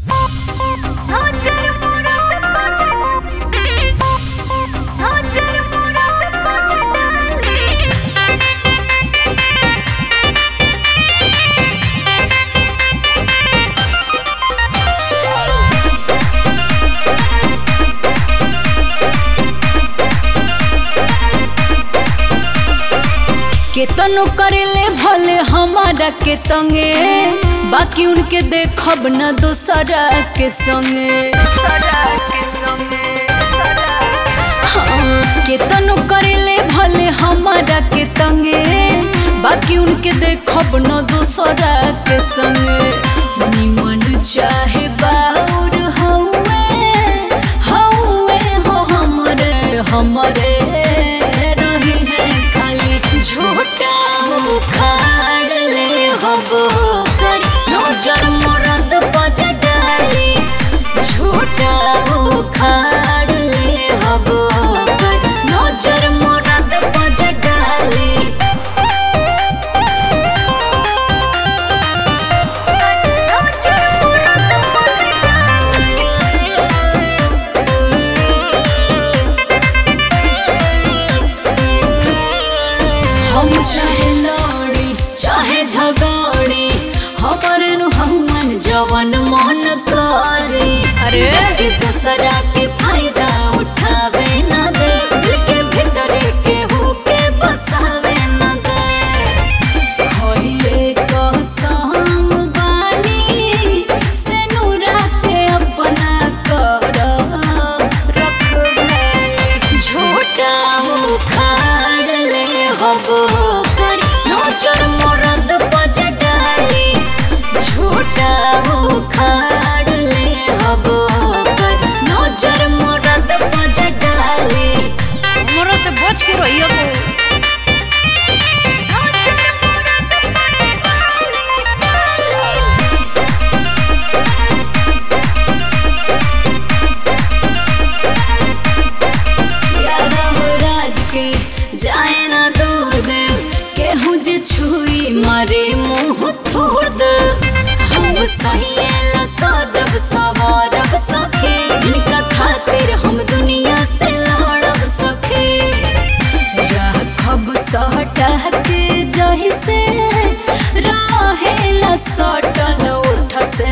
केतनो करेले भले हमारा के तंगे बाकी उनके देखब न दोसरा के संगे हाँ, केतनो करेले भले हमारा के तंगे बाकी उनके देखब न दोसरा के संगे निमन चाहे बाउर हौवे हौवे हो हमरे हमरे रही है खाली झूठा उखाड़ ले हबो कर नजर मरद पज डाली झूठा उखाड़ ले हबो कर नजर मरद पज डाली हम चाहे लड़ी चाहे झगड़ी हमारे नु हमन जवन मन करे अरे के दूसरा के फायदा उठावे न दे दिल के भीतर के हो के बसावे न दे होइले कसम बानी से नूरा के अपना कर रखबे झूठा उखाड़ ले हबो कर नजर मरद पज डाली झूठा उखाड़ ले हबो कर नजर मरद पज डाली हमरा से बच के रहियो को यादव राज के जाए ना दूर दे केहू जे छुई मारे मुंह थोड़ दे हम सहिएला सजब सवारब सखे इनका खातिर हम दुनिया से लड़ब सखे राखब सटा के जही से रहेला सटल उठ से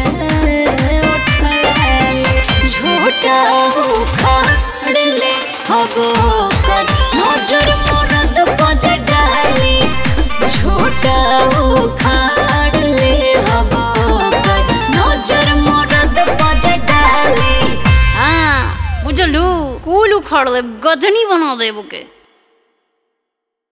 उठल झूठा उखाड़ ले हबो कर नजर मरद पज डाली झूठा उखाड़ ले हबो कर नजर मरद पज डाली हाँ बुझलू कुल उखाड़ दे गजनी बना देबो के